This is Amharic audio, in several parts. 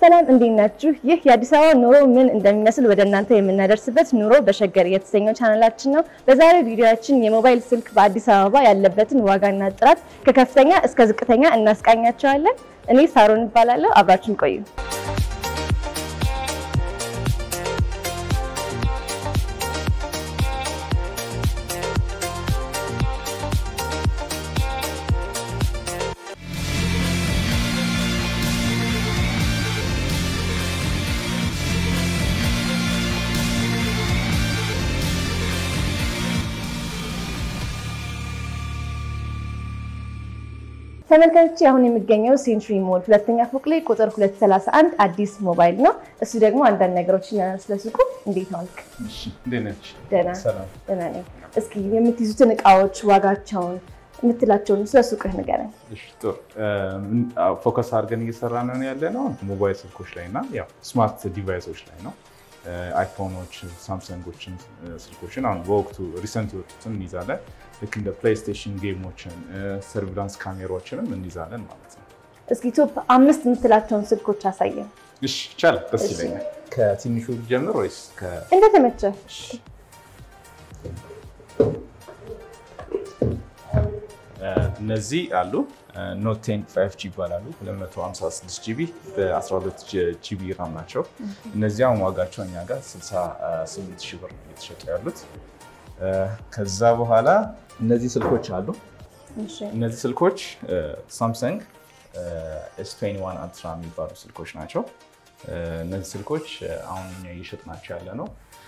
ሰላም እንዴት ናችሁ? ይህ የአዲስ አበባ ኑሮ ምን እንደሚመስል ወደ እናንተ የምናደርስበት ኑሮ በሸገር የተሰኘው ቻናላችን ነው። በዛሬው ቪዲዮያችን የሞባይል ስልክ በአዲስ አበባ ያለበትን ዋጋና ጥራት ከከፍተኛ እስከ ዝቅተኛ እናስቃኛቸዋለን። እኔ ሳሮን እባላለሁ። አብራችን ቆዩ። ተመልካቾች አሁን የሚገኘው ሴንቹሪ ሞል ሁለተኛ ፎቅ ላይ ቁጥር 231 አዲስ ሞባይል ነው። እሱ ደግሞ አንዳንድ ነገሮችን ስለ ሱቁ። እንዴት ዋልክ? ደህና ደህና ነኝ። እስኪ የምትይዙትን እቃዎች ዋጋቸውን የምትላቸውን ስለ ሱቅህ ንገረኝ። ፎከስ አድርገን እየሰራ ነው ያለ ነው ሞባይል ስልኮች ላይ እና ያው ስማርት ዲቫይሶች ላይ ነው። አይፎኖች፣ ሳምሰንጎችን ስልኮችን አሁን በወቅቱ ሪሰንት የወጡትን እንይዛለን። ልክ እንደ ፕሌይስቴሽን ጌሞችን፣ ሰርቪላንስ ካሜራዎችንም እንይዛለን ማለት ነው። እስኪ ቶፕ አምስት የምትላቸውን ስልኮች አሳየን። እሺ ይቻላል፣ ደስ ይለኛል። ከትንሹ ጀምር ወይስ እንደተመቸ? እነዚህ አሉ ኖት ቴን ፋይቭ ጂ ይባላሉ። 256 ጂቢ በ12 ጂቢ ራም ናቸው። እነዚህ አሁን ዋጋቸው እኛ ጋር 68 ሺህ ብር እየተሸጡ ያሉት። ከዛ በኋላ እነዚህ ስልኮች አሉ። እነዚህ ስልኮች ሳምሰንግ ኤስ 21 አልትራ የሚባሉ ስልኮች ናቸው። እነዚህ ስልኮች አሁን እኛ እየሸጥናቸው ያለ ነው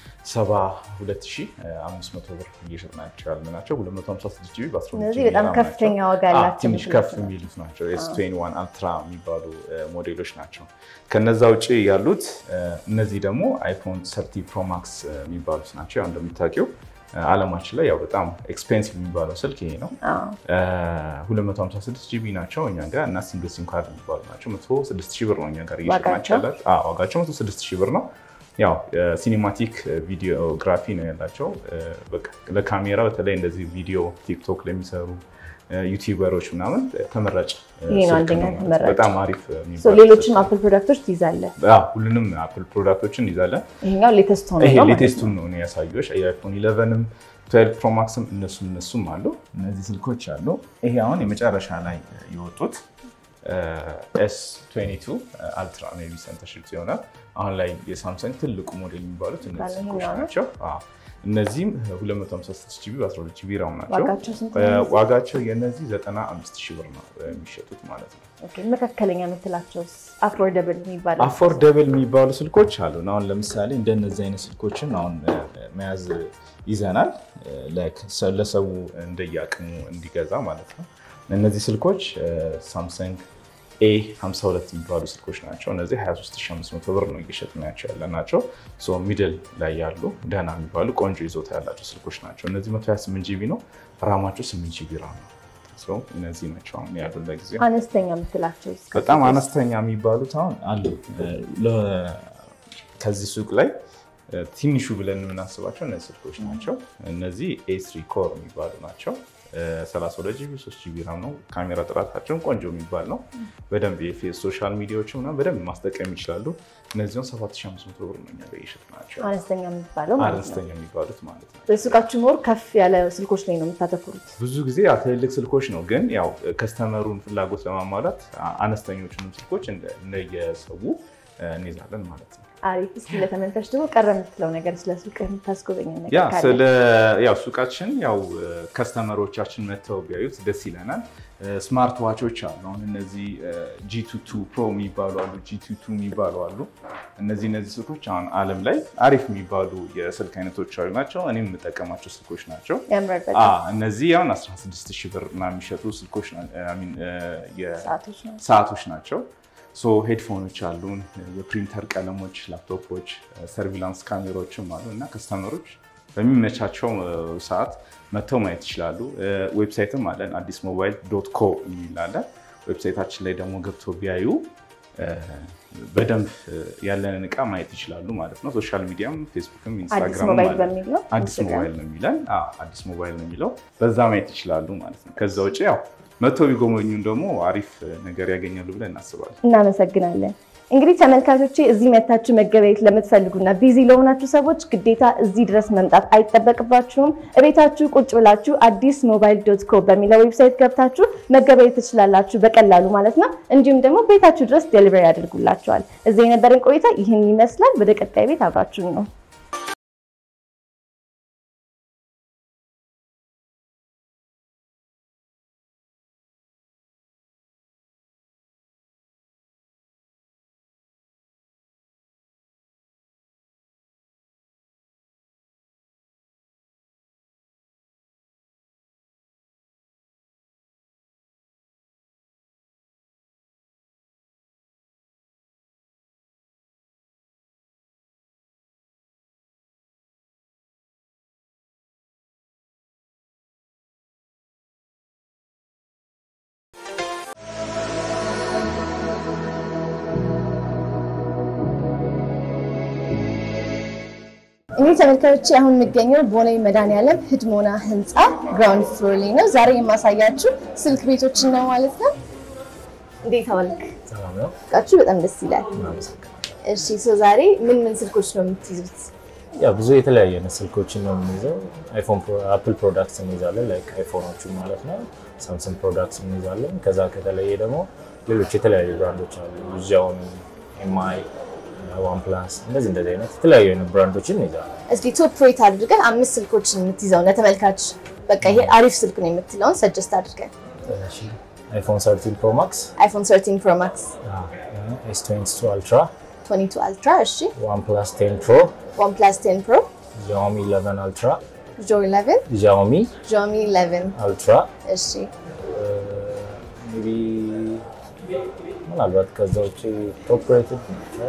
72500 ብር እየሸጥናቸው ያለ ናቸው። 256 ጂቢ እነዚህ በጣም ከፍተኛ ዋጋ ያላቸው ትንሽ ከፍ የሚሉት ናቸው። ኤስ 21 አልትራ የሚባሉ ሞዴሎች ናቸው። ከነዛ ውጭ ያሉት እነዚህ ደግሞ አይፎን ሰርቲ ፕሮማክስ የሚባሉት ናቸው። ያው እንደምታውቂው አለማችን ላይ ያው በጣም ኤክስፔንሲቭ የሚባለው ስልክ ይሄ ነው። 256 ጂቢ ናቸው እኛ ጋር እና ሲንግል ሲም ካርድ የሚባሉ ናቸው። 106 ሺህ ብር ነው እኛ ጋር እየሸጥናቸው ያላቸው። ዋጋቸው 106 ሺህ ብር ነው። ያው ሲኒማቲክ ቪዲዮግራፊ ነው ያላቸው። ለካሜራ በተለይ እንደዚህ ቪዲዮ ቲክቶክ ለሚሰሩ ዩቲዩበሮች ምናምን ተመራጭ በጣም አሪፍ። ሌሎችም አፕል ፕሮዳክቶች ትይዛለህ? ሁሉንም አፕል ፕሮዳክቶችን እንይዛለን። ይሄኛው ሌቴስት ሆኖ ይሄ ሌቴስቱን ነው ያሳየሁሽ። የአይፎን ኢለቨንም ትዌልቭ ፕሮማክስም እነሱም እነሱም አሉ። እነዚህ ስልኮች አሉ። ይሄ አሁን የመጨረሻ ላይ የወጡት ኤስ 22 አልትራ ሜይ ቢ ሰንተርሺፕ ይሆናል። አሁን ላይ የሳምሰንግ ትልቁ ሞዴል የሚባሉት እነዚህ ስልኮች ናቸው። እነዚህም 256 ጂቢ በ12 ጂቢ ራም ናቸው። ዋጋቸው የነዚህ 95 ሺህ ብር ነው የሚሸጡት ማለት ነው። መካከለኛ የምትላቸው አፎርደብል የሚባሉ አፎርደብል የሚባሉ ስልኮች አሉ። አሁን ለምሳሌ እንደነዚህ አይነት ስልኮችን አሁን መያዝ ይዘናል፣ ለሰው እንደየአቅሙ እንዲገዛ ማለት ነው። እነዚህ ስልኮች ሳምሰንግ ኤ 52 የሚባሉ ስልኮች ናቸው። እነዚህ 23500 ብር ነው እየሸጥናቸው ያለ ናቸው። ሚድል ላይ ያሉ ደህና የሚባሉ ቆንጆ ይዞታ ያላቸው ስልኮች ናቸው። እነዚህ 128 ጂቢ ነው ራማቸው 8 ጂቢ ራም ነው። እነዚህ ናቸው አሁን ያሉ ለጊዜው። አነስተኛ የምትላቸው በጣም አነስተኛ የሚባሉት አሁን አሉ። ከዚህ ሱቅ ላይ ትንሹ ብለን የምናስባቸው እነዚህ ስልኮች ናቸው። እነዚህ ኤስሪ ኮር የሚባሉ ናቸው። 32 ጂቢ 3 ጂቢ ራም ነው። ካሜራ ጥራታቸውን ቆንጆ የሚባል ነው። በደንብ የፌስ ሶሻል ሚዲያዎች ምናምን በደንብ ማስጠቀም ይችላሉ። እነዚሁን 7500 ብር ነው እኛ ላይ ናቸው። አነስተኛ የሚባለው አነስተኛ የሚባሉት ማለት ነው። በሱቃችሁ ሞር ከፍ ያለ ስልኮች ላይ ነው የምታተኩሩት? ብዙ ጊዜ ትልልቅ ስልኮች ነው፣ ግን ያው ከስተመሩን ፍላጎት ለማሟላት አነስተኞቹንም ስልኮች እንደየሰው እንይዛለን ማለት ነው። አሪፍ። እስኪ ለተመልካች ደግሞ ቀረ የምትለው ነገር ስለ ሱቅ የምታስጎበኝ ነገር ያ ካለ? ስለ ያው ሱቃችን ያው ከስተመሮቻችን መጥተው ቢያዩት ደስ ይለናል። ስማርት ዋቾች አሉ። አሁን እነዚህ ጂቱቱ ፕሮ የሚባሉ አሉ፣ ጂቱቱ የሚባሉ አሉ። እነዚህ እነዚህ ስልኮች አሁን ዓለም ላይ አሪፍ የሚባሉ የስልክ አይነቶች አሉ ናቸው። እኔም የምጠቀማቸው ስልኮች ናቸው። ያምራል በጣም። እነዚህ አሁን 16 ሺህ ብር እና የሚሸጡ ስልኮች ሰዓቶች ነው። ሰዓቶች ናቸው። ሄድፎኖች አሉን፣ የፕሪንተር ቀለሞች፣ ላፕቶፖች፣ ሰርቪላንስ ካሜራዎችም አሉ እና ከስተመሮች በሚመቻቸው ሰዓት መጥተው ማየት ይችላሉ። ዌብሳይትም አለን አዲስ ሞባይል ዶት ኮ የሚላለን። ዌብሳይታችን ላይ ደግሞ ገብተው ቢያዩ በደንብ ያለንን እቃ ማየት ይችላሉ ማለት ነው። ሶሻል ሚዲያም ፌስቡክም አዲስ ኢንስታግራም ሞባይል በሚል ነው አዲስ ሞባይል ነው የሚለን። አዎ አዲስ ሞባይል ነው የሚለው በዛ ማየት ይችላሉ ማለት ነው። ከዛ ውጭ ያው መጥተው ቢጎበኙን ደግሞ አሪፍ ነገር ያገኛሉ ብለን እናስባለን። እናመሰግናለን። እንግዲህ ተመልካቾቼ እዚህ መታችሁ መገበያየት ለምትፈልጉና ቢዚ ለሆናችሁ ሰዎች ግዴታ እዚህ ድረስ መምጣት አይጠበቅባችሁም። እቤታችሁ ቁጭ ብላችሁ አዲስ ሞባይል ዶት ኮም በሚለው ዌብሳይት ገብታችሁ መገበያየት ትችላላችሁ በቀላሉ ማለት ነው። እንዲሁም ደግሞ ቤታችሁ ድረስ ዴሊቨሪ ያደርጉላችኋል። እዚህ የነበረን ቆይታ ይህን ይመስላል። ወደ ቀጣይ ቤት አብራችሁን ነው እንግዲህ ተመልካቾቼ አሁን የሚገኘው ቦሌ መድኃኒዓለም ህድሞና ህንፃ ግራውንድ ፍሎር ላይ ነው። ዛሬ የማሳያችሁ ስልክ ቤቶችን ነው ማለት ነው። እንዴት አዋልክ? እቃችሁ በጣም ደስ ይላል። እሺ ሶ ዛሬ ምን ምን ስልኮች ነው የምትይዙት? ያው ብዙ የተለያየ አይነት ስልኮችን ነው የምንይዘው። አይፎን አፕል ፕሮዳክትስ እንይዛለን፣ ላይክ አይፎኖቹ ማለት ነው። ሳምሰንግ ፕሮዳክትስ እንይዛለን። ከዛ ከተለየ ደግሞ ሌሎች የተለያዩ ብራንዶች አሉ። ዣኦሚ፣ ኤምአይ፣ ዋን ፕላስ እንደዚህ እንደዚህ አይነት የተለያዩ አይነት ብራንዶችን እንይዛለን። እስኪ ቶፕ ሬት አድርገን አምስት ስልኮችን የምትይዘው ለተመልካች በቃ ይሄ አሪፍ ስልክ ነው የምትለውን ሰጀስት አድርገን። አይፎን 13 ፕሮ ማክስ፣ አይፎን 13 ፕሮ ማክስ፣ ኤስ 22 አልትራ፣ 22 አልትራ፣ እሺ፣ ዋን ፕላስ 10 ፕሮ፣ ዋን ፕላስ 10 ፕሮ፣ ዣኦሚ 11 አልትራ፣ ጆ 11፣ ዣኦሚ ጆሚ 11፣ አልትራ እሺ፣ ሜይ ቢ ምናልባት ከዛ ውጭ ቶፕ ሬትድ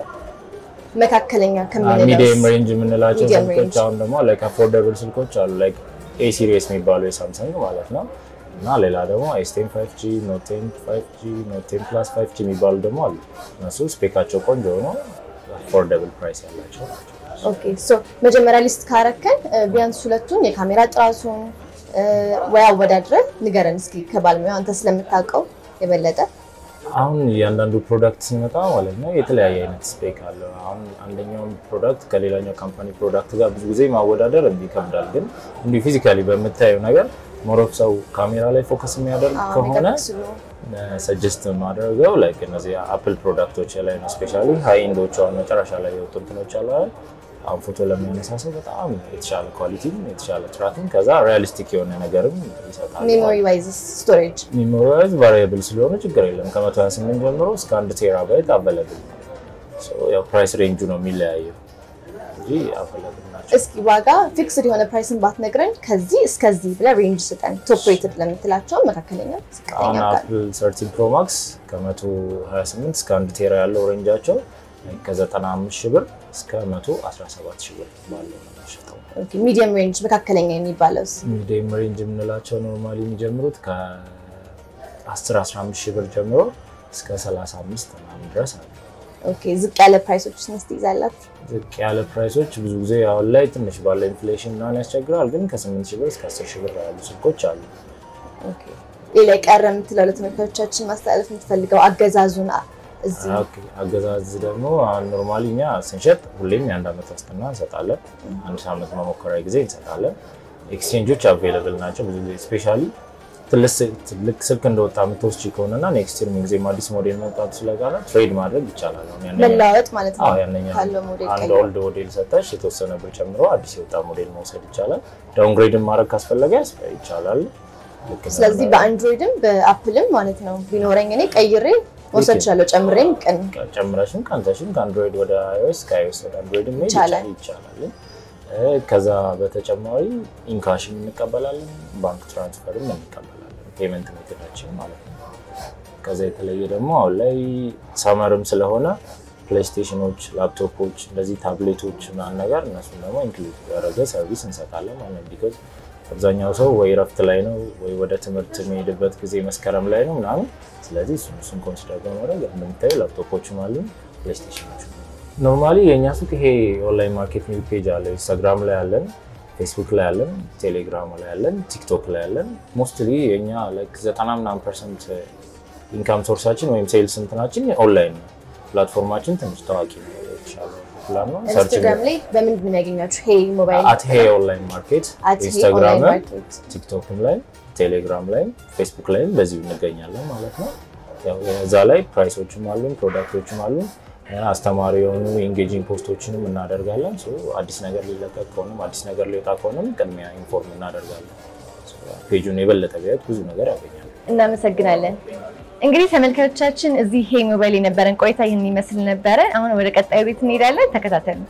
መካከለኛ ሚዲየም ሬንጅ የምንላቸው Medium ስልኮች range። አሁን ደግሞ ላይክ አፎርደብል ስልኮች አሉ ላይክ ኤ ሲሪየስ የሚባሉ የሳምሰንግ ማለት ነው እና ሌላ ደግሞ ኤስቴን 5 ጂ ኖቴን 5 ጂ ኖቴን ፕላስ 5 ጂ የሚባሉ ደግሞ አሉ። እነሱ ስፔካቸው ቆንጆ ሆኖ አፎርደብል ፕራይስ ያላቸው ናቸው። ኦኬ ሶ መጀመሪያ ሊስት ካረከን ቢያንስ ሁለቱን የካሜራ ጥራቱን ወይ አወዳድረን ንገረን እስኪ ከባለሙያው አንተ ስለምታውቀው የበለጠ አሁን እያንዳንዱ ፕሮዳክት ሲመጣ ማለት ነው የተለያየ አይነት ስፔክ አለው። አሁን አንደኛውን ፕሮዳክት ከሌላኛው ካምፓኒ ፕሮዳክት ጋር ብዙ ጊዜ ማወዳደር እንዲህ ይከብዳል። ግን እንዲሁ ፊዚካሊ በምታየው ነገር ሞሮፍ ሰው ካሜራ ላይ ፎከስ የሚያደርግ አዎ፣ ከሆነ ሜጋፒክስሉ ሰጀስት ማድረገው ላይክ እነዚህ አፕል ፕሮዳክቶች ላይ ነው። ስፔሻሊ ሀይ ኢንዶቹ አሁን መጨረሻ ላይ የወጡ እንትኖች አሉ አይደል? አሁን ፎቶ ለሚያነሳ ሰው በጣም የተሻለ ኳሊቲም የተሻለ ጥራትም ከዛ ሪያሊስቲክ የሆነ ነገርም ይሰጣል። ሜሞሪ ዋይዝስ ስቶሬጅ ሚሞሪዝ ቫሪያብል ስለሆነ ችግር የለም። ከ128 ጀምሮ እስከ አንድ ቴራባይት አቬለብል ነው። ያው ፕራይስ ሬንጁ ነው የሚለያየው እንጂ አቬለብል ናቸው። እስኪ ዋጋ ፊክስድ የሆነ ፕራይስን ባትነግረን ከዚህ እስከዚህ ብለህ ሬንጅ ስጠን። ቶፕ ሬትድ ለምትላቸው መካከለኛ፣ አሁን ዝቅተኛ ጋር አፕል 13 ፕሮ ማክስ ከ128 እስከ አንድ ቴራ ያለው ሬንጃቸው ከ95 ሺህ ብር እስከ 117 ሺህ ብር ባለው ነው የሚሸጠው። ሚዲየም ሬንጅ መካከለኛ የሚባለውስ ሚዲየም ሬንጅ የምንላቸው ኖርማሊ የሚጀምሩት ከ10 15 ሺህ ብር ጀምሮ እስከ 35 ምናምን ድረስ አለ። ኦኬ ዝቅ ያለ ፕራይሶች ስንት ትይዛላችሁ? ዝቅ ያለ ፕራይሶች ብዙ ጊዜ አሁን ላይ ትንሽ ባለ ኢንፍሌሽን ምናምን ያስቸግራል፣ ግን ከ8 ሺህ ብር እስከ 10 ሺህ ብር ያሉ ስልኮች አሉ። ኦኬ ሌላ የቀረ የምትለው ለተመልካቾቻችን ማስተላለፍ የምትፈልገው አገዛዙን አ- እዚህ ኦኬ፣ አገዛዝ ደግሞ አሁን ኖርማሊ እኛ ስንሸጥ ሁሌም የአንድ ዓመት ዋስትና እንሰጣለን። አንድ ዓመት መሞከሪያ ጊዜ እንሰጣለን። ኤክስቼንጆች አቬይለብል ናቸው ብዙ ጊዜ ስፔሻሊ ትልቅ ስልክ እንደወጣ የምትወስጂ ከሆነና ኔክስት ይር ጊዜም አዲስ ሞዴል መውጣቱ ስለጋራ ትሬድ ማድረግ ይቻላል። አሁን ያንኛው- መለዋወጥ ማለት ነው። አዎ ያንኛው ካለው ሞዴል አንድ ቀይሮ ኦልድ ሞዴል ሰጠሽ የተወሰነ ብር ጨምሮ አዲስ የወጣ ሞዴል መውሰድ ይቻላል። ዳውንግሬድን ማድረግ ካስፈለገ ያስ- ይቻላል። ልክ እንደ- ስለዚህ በአንድሮይድም በአፕልም ማለት ነው ቢኖረኝ እኔ ቀይሬ መውሰድ እችላለሁ። ጨምሬም ቀን ጨምረሽም ቀንተሽም ከአንድሮይድ ወደ አይኦኤስ ከአይኦኤስ ወደ አንድሮይድ መሄድ ይቻላል። ይቻላል። እ፣ ከዛ በተጨማሪ ኢንካሽም እንቀበላለን፣ ባንክ ትራንስፈርም እንቀበላለን። ፔመንት ሜቶዳችን ማለት ነው። ከዛ የተለየ ደግሞ አሁን ላይ ሰመርም ስለሆነ ፕሌይስቴሽኖች፣ ላፕቶፖች፣ እንደዚህ ታብሌቶች ምናምን ነገር እነሱን ደግሞ ኢንክሉድ ያደረገ ሰርቪስ እንሰጣለን ማለት ነው። ቢኮዝ አብዛኛው ሰው ወይ ረፍት ላይ ነው ወይ ወደ ትምህርት የሚሄድበት ጊዜ መስከረም ላይ ነው ምናምን። ስለዚህ እሱን እሱን ኮንሲደር በማድረግ እንደምታዩ ላፕቶፖችም አሉ፣ ፕሌይስቴሽኖች ኖርማሊ የእኛ ሱቅ ይሄ ኦንላይን ማርኬቲንግ ፔጅ አለ። ኢንስታግራም ላይ አለን፣ ፌስቡክ ላይ አለን፣ ቴሌግራም ላይ አለን፣ ቲክቶክ ላይ አለን። ሞስትሊ የእኛ ዘጠና ምናምን ፐርሰንት ኢንካም ሶርሳችን ወይም ሴልስ እንትናችን ኦንላይን ነው። ፕላትፎርማችን ትንሽ ታዋቂ ነው የተሻለ ፕላን ነው። ሰርች ኢንስታግራም ላይ በምንድን ነው ያገኛችሁ? ሄይ ሞባይል አት ሄ ኦንላይን ማርኬት አት ሄይ ኢንስታግራም ኦንላይን ላይ ማርኬት። ቲክቶክም ላይ ቴሌግራም ላይ ፌስቡክ ላይም በዚሁ እንገኛለን ማለት ነው። ያው እዛ ላይ ፕራይሶችም አሉን ፕሮዳክቶችም አሉን አስተማሪ የሆኑ ኢንጌጂንግ ፖስቶችንም እናደርጋለን። ሶ አዲስ ነገር ሊለቀቅ ከሆነም አዲስ ነገር ሊወጣ ከሆነም ቅድሚያ ኢንፎርም እናደርጋለን። ሶ ፔጁን የበለጠ ቢያዩት ብዙ ነገር ያገኛል። እናመሰግናለን። እንግዲህ ተመልካቾቻችን እዚህ ሄይ ሞባይል የነበረን ቆይታ ይህን ይመስል ነበረ። አሁን ወደ ቀጣዩ ቤት እንሄዳለን። ተከታተሉ።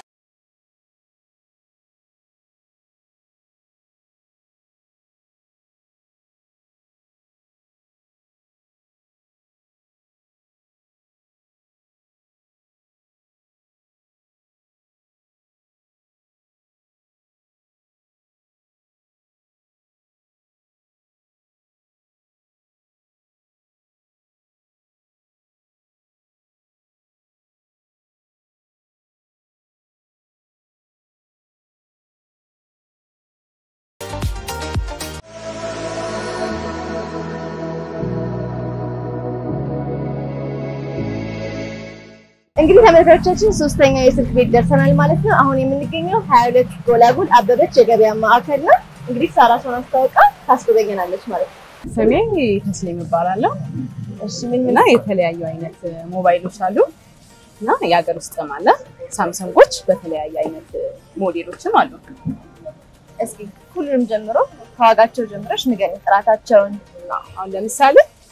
እንግዲህ ተመልካቾቻችን ሶስተኛው የስልክ ቤት ደርሰናል ማለት ነው። አሁን የምንገኘው ሀያ ሁለት ጎላጉል አበበች የገበያ ማዕከል ነው። እንግዲህ ሳራሷን አስታውቃ ታስጎበኘናለች ማለት ነው። ስሜ ተስሊም እባላለሁ እሺ ምን እና የተለያዩ አይነት ሞባይሎች አሉ እና የሀገር ውስጥም አለ ሳምሰንጎች በተለያየ አይነት ሞዴሎችም አሉ። እስኪ ሁሉንም ጀምሮ ከዋጋቸው ጀምረሽ ንገሪኝ ጥራታቸውን። አሁን ለምሳሌ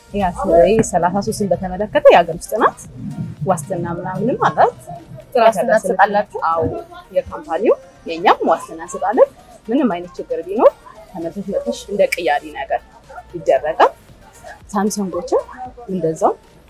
ሰላሳ ሶስትን በተመለከተ የሀገር ውስጥ ናት። ዋስትና ምናምንም አላት። ጥራት ዋስትና ያላት ስልክ ትሰጣላችሁ? አዎ የካምፓኒው የእኛም ዋስትና እንሰጣለን። ምንም አይነት ችግር ቢኖር ተመልሰሽ መጥተሽ እንደ ቅያሪ ነገር ይደረጋል። ሳምሰንጎችም እንደዛው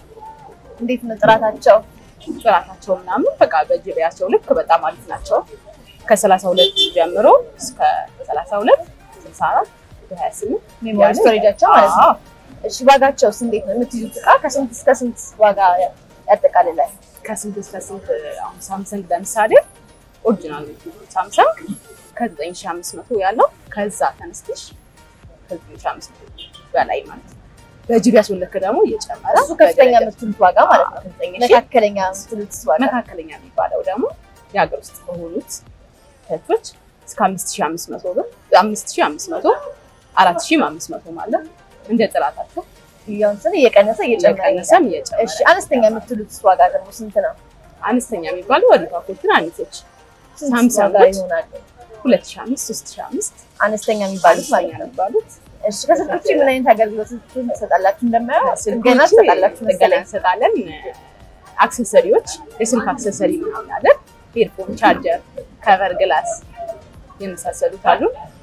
እንዴት ነው ጥራታቸው? ጥራታቸው ምናምን በቃ በጅቢያቸው ልክ በጣም አሪፍ ናቸው። ከሰላሳ ሁለት ጀምሮ እስከ ሰላሳ ሁለት ስልሳ አራት ሀያ ስምንት ሜሞሪ ስቶሬጃቸው ማለት ነው። እሺ ዋጋቸውስ እንዴት ነው? የምትይዙት እቃ ከስንት እስከ ስንት ዋጋ ያጠቃልላል? ከስንት እስከ ስንት አሁን ሳምሰንግ ለምሳሌ ኦሪጂናል ሳምሰንግ ከዘጠኝ ሺህ አምስት መቶ ያለው ከዛ ተነስተሽ ከዘጠኝ ሺህ አምስት መቶ በላይ ማለት ነው። በጂቢ ያስወለክ ደግሞ እየጨመረ እሱ ከፍተኛ በደረጃ- የምትሉት ዋጋ ማለት ነው። ከዘጠኝ ሺህ መካከለኛ የምትሉት ዋጋ መካከለኛ የሚባለው ደግሞ የሀገር ውስጥ በሆኑት ተቾች እስከ አምስት ሺህ አምስት መቶ ብር አምስት ሺህ አምስት መቶ አራት ሺህም አምስት መቶ ማለት እንደ ጥራታቸው ሚሊዮን ስን እየቀነሰ እየጨመረ ይሄዳል። እየቀነሰም እየጨመረ እሺ አነስተኛ የምትሉት ዋጋ ደግሞ ስንት ነው? አነስተኛ የሚባለው ወሪፋኮች ትናንሾች ስንት ሳምሰንጎች ዋጋ ይሆናሉ? ሁለት ሺህ አምስት ሶስት ሺህ አምስት አነስተኛ የሚባሉት ማለት አነስተኛ ነው። የሚባሉት እሺ ከስልክ ውጭ ምን አይነት አገልግሎቶችን ትሰጣላችሁ? እንደማየው ስልኮች ገና ትሰጣላችሁ ጥገና መሰለኝ። እንሰጣለን። አክሰሰሪዎች የስልክ አክሰሰሪ ምናምን አለን። ኤርፎን፣ ቻርጀር፣ ከቨር ግላስ የመሳሰሉት አሉ።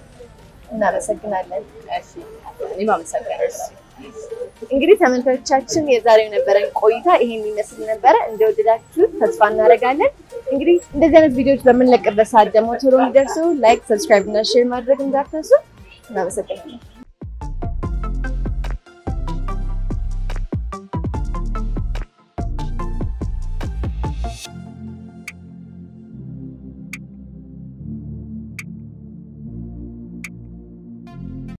እናመሰግናለን። እሺ እኔም አመሰግናለሁ። እንግዲህ ተመልካቾቻችን የዛሬው የነበረን ቆይታ ይሄን ይመስል ነበረ። እንደወደዳችሁ ተስፋ እናደርጋለን። እንግዲህ እንደዚህ አይነት ቪዲዮዎች በምንለቅበት ሰዓት ደግሞ ቶሎ እንዲደርሱ ላይክ፣ ሰብስክራይብ እና ሼር ማድረግ እንዳትረሱ። እናመሰግናለን።